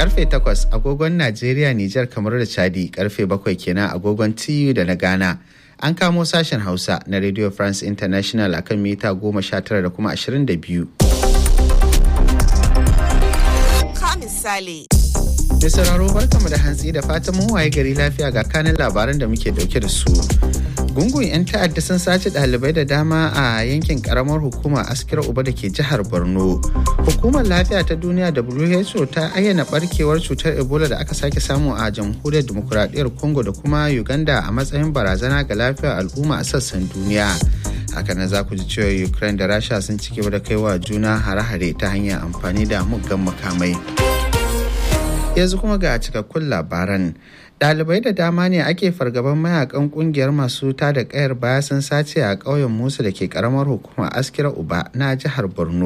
karfe 8 agogon Najeriya, Nijar, kamar da Chadi karfe 7 kenan agogon TU da na Ghana. An kamo sashen Hausa na Radio France International akan mita 19 da kuma 22. Ka misali. Mai sauraro barkamu da hantsi da fatan mun waye gari lafiya ga kanin labaran da muke dauke da su. Gungun 'yan ta'adda sun sace ɗalibai da dama a yankin karamar hukuma askira uba da ke jihar Borno. Hukumar lafiya ta duniya WHO ta ayyana barkewar cutar Ebola da aka sake samu a jamhuriyar demokuraɗiyyar Congo da kuma Uganda a matsayin barazana ga lafiyar al'umma a sassan duniya. haka na za ku ji cewa Ukraine da Rasha sun ci gaba da kaiwa juna hare-hare ta hanyar amfani da muggan makamai. yanzu kuma ga cikakkun labaran Ɗalibai da dama ne ake fargaban mayakan kungiyar masu ta da kayar baya sun sace a ƙauyen musu da ke karamar hukumar askira uba na jihar borno